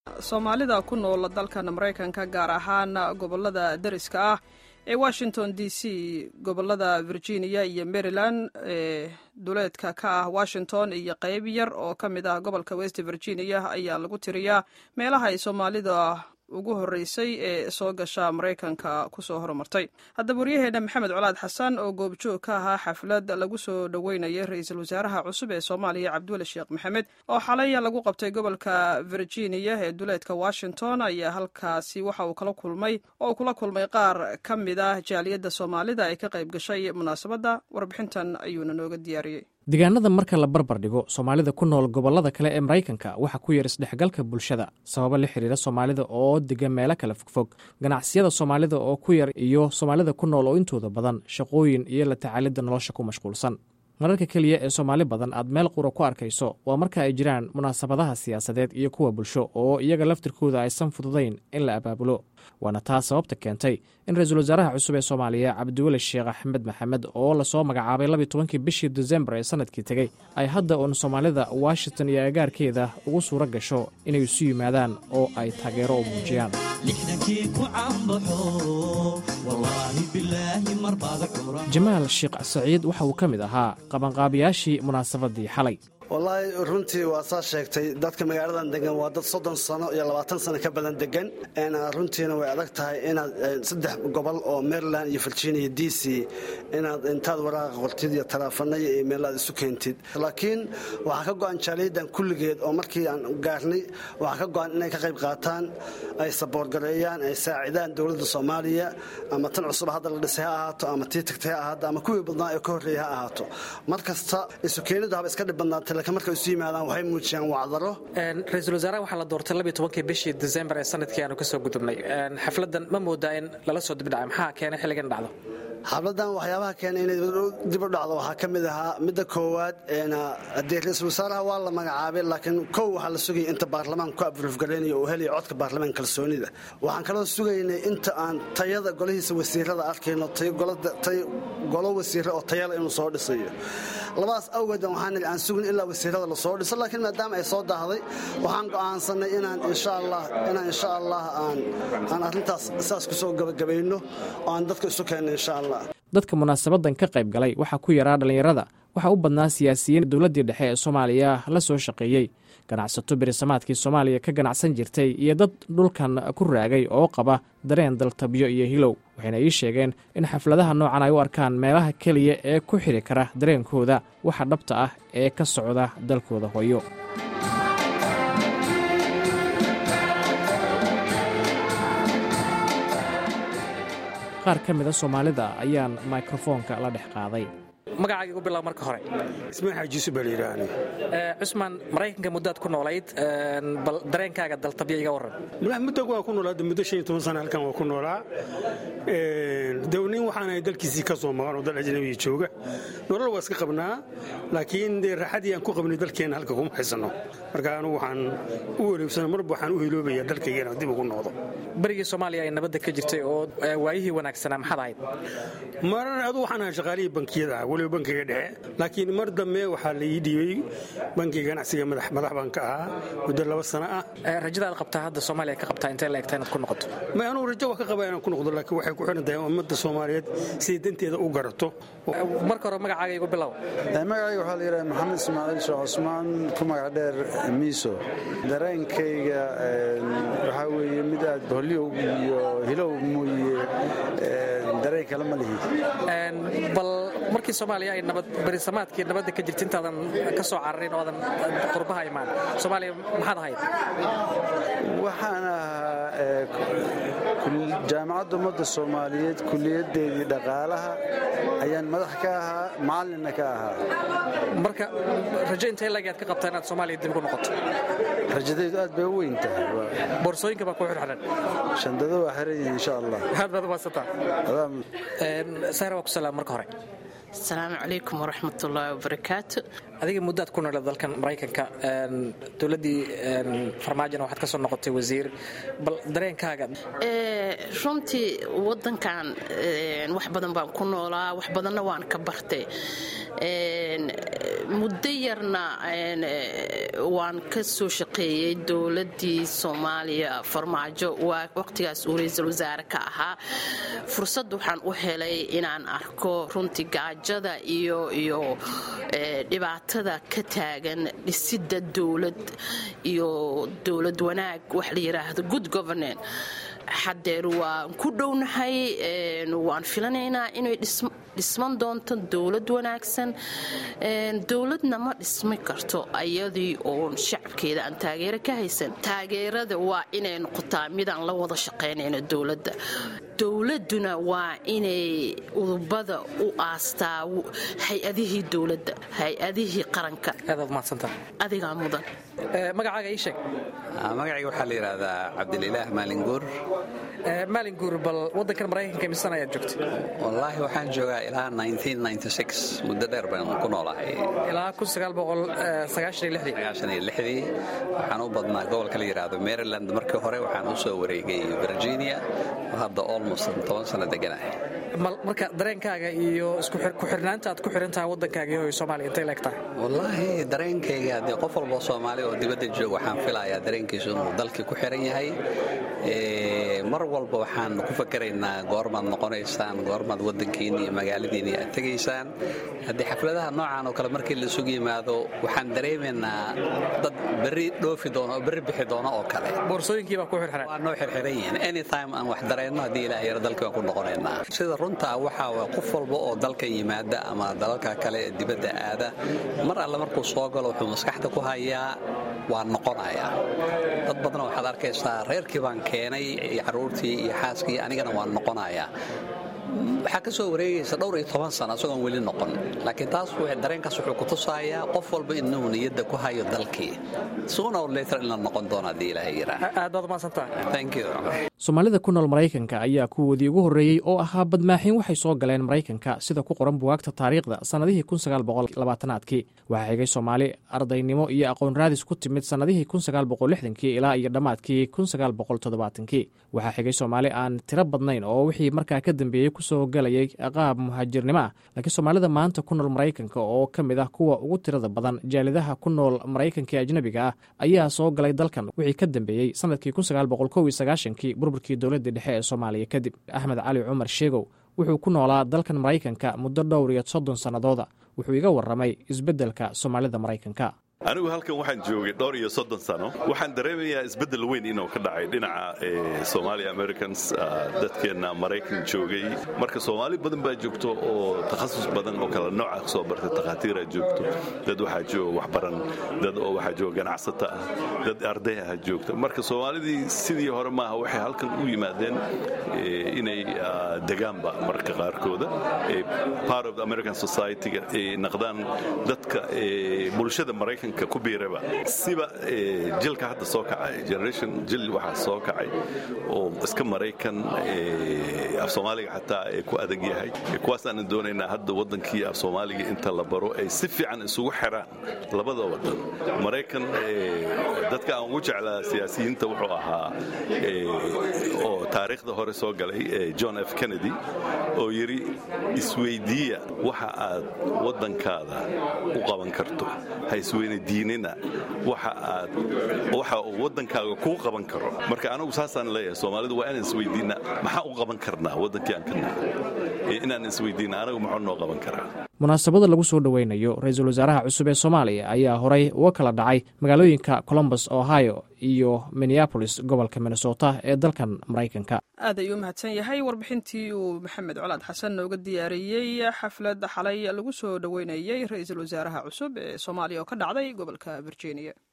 soomaalida ku nool dalkan maraykanka gaar ahaan gobolada deriska ah ee washington d c gobolada virginia iyo maryland ee duleedka ka ah washington iyo qeyb yar oo ka mid ah gobolka west virginia ayaa lagu tiriyaa meelaha ay soomaalida ugu horreysay ee soo gasha maraykanka kusoo horumartay haddaba waryaheena maxamed colaad xasan oo goobjoog ka ahaa xaflad lagu soo dhoweynayay ra-iisul wasaaraha cusub ee soomaaliya cabdiweli sheekh maxamed oo xalay lagu qabtay gobolka virginia ee duleedka washington ayaa halkaasi waxa uu kala kulmay oo uu kula kulmay qaar ka mid ah jaaliyadda soomaalida ee ka qayb gashay munaasabadda warbixintan ayuuna nooga diyaariyey deegaanada marka la barbar dhigo soomaalida ku nool gobollada kale ee maraykanka waxaa ku yar isdhexgalka bulshada sababo la xiriira soomaalida oo degan meelo kale fogfog ganacsiyada soomaalida oo ku yar iyo soomaalida ku nool oo intooda badan shaqooyin iyo la tacaalidda nolosha ku mashquulsan mararka keliya ee soomaali badan aad meel qura ku arkayso waa marka ay jiraan munaasabadaha siyaasadeed iyo kuwa bulsho oo iyaga laftirkooda aysan fududayn in la abaabulo waana taas sababta keentay in ra-iisul wasaaraha cusub ee soomaaliya cabdiweli sheekh axmed maxamed oo lasoo magacaabay labiy tobankii bishii desembar ee sanadkii tegey ay hadda uun soomaalida washington iyo agaarkeeda ugu suuro gasho inay isu yimaadaan oo ay taageero u muujiyaan jamaal sheekh saciid waxa uu ka mid ahaa qabanqaabiyaashii munaasabadii xalay wallaahi runtii waa saa sheegtay dadka magaaladan degan waa dad soddon sano iyo labaatan sano ka badan degan runtiina way adag tahay inaad saddex gobol oo maryland iyo virginia d c inaad intaad waraaqa qortid iyo taleefanaya iyo meelaad isu keentid laakiin waxaa ka go'an jaaliyadan kulligeed oo markii aan gaarnay waxaa ka go'an inay ka qayb qaataan ay saboorgareeyaan ay saacidaan dowladda soomaaliya ama tan cusub hadda la dhisay ha ahaato ama tii tagtay ha ahaato ama kuwii badnaa ee ka horreeya ha ahaato mar kasta isu keeniddu haba iska dhib badnaatay markay isu yimaadaan waxay muujiyaan wacdaro ra-iisul wasaaraha waxaa la doortay labiy tobankii bishii desembar ee sanadkii aanu ka soo gudubnay xafladdan ma moodaa in lala soo dibdhacay maxaa keenay xilligan dhacdo xafladan waxyaabaha keenay inay dib u dhacdo waxaa ka mid ahaa midda koowaad dee ra-iisul wasaaraha waa la magacaabay laakiin kow waxaa la sugayay inta baarlamaanka ku abruufgaraynayo uu helaya codka baarlamaan kalsoonida waxaan kaloo sugaynay inta aan tayada golihiisa wasiirada arkayno golo wasiire oo tayala inuu soo dhisayo labadaas awgeed waxaan aan sugin ilaa wasiirada lasoo dhiso laakiin maadaama ay soo daahday waxaan go'aansanay inaan insha allah inaan insha allah aan aan arrintaas saas kusoo gabagabayno oo aan dadka isu keenno insha allah dadka munaasabadan ka qayb galay waxaa ku yaraa dhallinyarada waxaa u badnaa siyaasiyiin dowladdii dhexe ee soomaaliya la soo shaqeeyey ganacsato berisamaadkii soomaaliya ka ganacsan jirtay iyo dad dhulkan ku raagay oo qaba dareen daltabyo iyo hilow waxayna ii sheegeen in xafladaha noocan ay u arkaan meelaha keliya ee ku xiri kara dareenkooda waxa dhabta ah ee ka socda dalkooda hooyo qaar ka mida soomaalida ayaan mikrofoonka la dhex qaaday magacaaga igu bilow marka hore ismaan xaajiisu baa layidhaahni cusmaan maraykanka muddaad ku noolayd bal dareenkaaga daltabyo iga warran muddo waa ku noolaa muddo shan iyo toban sana halkan waa ku noolaa de nin waxaanahay dalkiisii ka soo maqan oo dal ajnabiya jooga nolol waa iska qabnaa laakiin dee raaxadii aan ku qabnay dalkeenna halka kuma haysanno marka anugu waxaan u weleebsana marba waxaan u hiloobaya dalkaygana dib ugu noqdo berigii soomaaliya ay nabadda ka jirtay oo waayihii wanaagsanaa maxaad ahayd marar adu waxaan ahaa shaqaalihii bankiyada ah weliba bankiga dhexe laakiin mar dambe waxaa la ii dhiibey bankiga ganacsiga madax baan ka ahaa muddo laba sano ah rajadaad qabtaa hadda soomaaliya ka qabtaa intee la egtaa inaad ku noqoto ma anugu rajo waa ka qabaa inaan ku noqdo laakiin waxay ku xiran tahay ummadda soomaaliyeed siday danteeda u garato marka hore magacaaga igu bilow magacayga waxaa la yidhaha maxamed ismaaciil sheekh cusmaan ku magac dheer miiso dareenkayga waxaa weeye mid aad boholyow iyo hilow mooye dareen kale ma lihi bal markii soomaaliya ay nabad berisamaadkii nabadda ka jirta intaadan ka soo cararin oodan qurbaha imaan soomaaliya maxaad ahayd waxaan ahaa jaamacadda ummadda soomaaliyeed kuliyaddeedii dhaqaalaha ayaan madax ka ahaa macalinna ka ahaa marka rajo intee lagaad ka qabtaa inaad soomaaliya dib ugu noqoto rajadaydu aad bay u weyn tahay boorsooyinka baa ku xirxiran shandado waa xiran yihin insha allah aad baad umaadsantaa sahra waa ku salaam marka hore asalaamu calaykum waraxmatullaahi wabarakaatu adiga muddaad ku nooled dalkan maraykanka dowladdii farmaajona waxaad ka soo noqotay wasiir bal dareenkaaga runtii waddankan wax badan baan ku noolaa wax badanna waan ka bartay muddo yarna waan ka soo shaqeeyey dowladdii soomaaliya farmaajo waa waqtigaas uu ra-iisul wasaare ka ahaa fursad waxaan u helay inaan arko runtii gaajada iyo iyo dhibaatada ka taagan dhisidda dowlad iyo dowlad wanaag wax la yidhaahdo good governance xadeer waan ku dhownahay waan filanaynaa inay dhisman doonto dowlad wanaagsan dowladna ma dhismi karto ayadii oon shacabkeeda aan taageero ka haysan taageerada waa inay noqotaa midaan la wada shaqaynayno dowladda dowladuna waa inay udubada u aastaa hay-adihii dowladda hay-adihii qaranka adigaa mudan magacaaga ii sheeg magacayga waxaa la yidhaahdaa cabdililaah maalinguur maalinguur bal wadankan maraykanka misan ayaad joogta wallaahi waxaan joogaa ilaa muddo dheer baan ku noolahay ilaa waxaan u badnaa gobolka la yidhaahdo maryland markii hore waxaan u soo wareegay virginia hadda olmost toban sano deganahay marka dareenkaaga iyo ku-xirnaanta aad ku xirantahay waddankaaga iyo soomaaliya intay leegtahay wallaahi dareenkayga haddii qof walboo soomaali oo dibadda joog waxaan filayaa dareenkiisu inuu dalkii ku xiran yahay mar walba waxaan ku fakaraynaa goormaad noqonaysaan goormaad waddankiinni iyo magaaladiinni aad tegaysaan haddii xafladaha noocan oo kale markii la isugu yimaado waxaan dareemaynaa dad berri dhoofi doono oo berri bixi doono oo kale boorsooyinkiibaa ku xirxiran waa noo xirxiran yihiin anytime aan wax dareenno haddii ilaah yaro dalkii waan ku noqonaynaa sida runtaa waxaa waa qof walba oo dalka yimaada ama dalalka kale ee dibadda aada mar alle markuu soo galo wuxuu maskaxda ku hayaa waa noqonayaa dad badan waxaad arkaysaa reerkii baan keenay iyo carruurtii iyo xaaskii anigana waan noqonayaa waxaa ka soo wareegaysa dhowr iyo toban sano isagoon weli noqon laakiin taas dareenkaas wuxuu ku tusayaa qof walba inuu niyadda ku hayo dalkii sooner or later in la noqon doono haddii ilaahay yiraa aad baad umaadsantah thank you soomaalida ku nool maraykanka ayaa kuwoodii ugu horreeyey oo ahaa badmaaxiin waxay soo galeen maraykanka sida ku qoran buwaagta taariikhda sannadihii aadkii waxaa xigay soomaali ardaynimo iyo aqoon raadis ku timid sannadihii kii ilaa iyo dhammaadkii kii waxaa xigay soomaali aan tiro badnayn oo wixii markaa ka dambeeyey kusoo galayay qaab muhaajirnimo ah laakiin soomaalida maanta ku nool maraykanka oo ka mid ah kuwa ugu tirada badan jaalidaha ku nool maraykanka ee ajnabiga ah ayaa soo galay dalkan wixii ka dambeeyey sanadkii kii burburkii dowladda dhexe ee soomaaliya kadib axmed cali cumar sheegow wuxuu ku noolaa dalkan maraykanka muddo dhowr iyo soddon sannadooda wuxuu iga warramay isbeddelka soomaalida maraykanka anigu halkan waxaan joogay dhowr iyo soddon sano waxaan dareemayaa isbeddel weyn inuu ka dhacay dhinaca somalia americans dadkeenna maraykan joogay marka soomaali badan baa joogto oo takhasus badan oo kala nooca soo bartay takhaatiiraa joogto dad waxaa jooga waxbaran dad oo waxaa jooga ganacsato ah dad arday ah joogta marka soomaalidii sidii hore maaha waxay halkan u yimaadeen inay degaanba marka qaarkooda part of the american society-ga ay naqdaan dadka bulshada maraykan ku biiraba siba jilka hadda soo kacay generation jil waxaa soo kacay oo iska maraykan af soomaaliga xataa ee ku adag yahay kuwaasaanan doonaynaa hadda waddankii af soomaaliga inta la baro ay si fiican isugu xiraan labada waddan maraykan dadka aan ugu jeclaa siyaasiyiinta wuxuu ahaa oo taariikhda hore soo galay john f kennedy oo yidhi isweydiiya waxa aad waddankaada u qaban karto ha isweyne diinina waxa aad waxa uu waddankaaga kuu qaban karo marka anagu saasaan leeyahay soomaalidu waa inaan isweydiinna maxaa u qaban karnaa waddankii aan ka nahay inaan isweydiinna anagu muxuu noo qaban karaa munaasabada lagu soo dhoweynayo ra-iisul wasaaraha cusub ee soomaaliya ayaa horay uga kala dhacay magaalooyinka colombus ohio iyo minneabolis gobolka minnesota ee dalkan maraykanka aad ayuu u mahadsan yahay warbixintii uu maxamed colaad xasan nooga diyaariyey xaflad xalay lagu soo dhoweynayey ra-iisul wasaaraha cusub ee soomaaliya oo ka dhacday gobolka virginia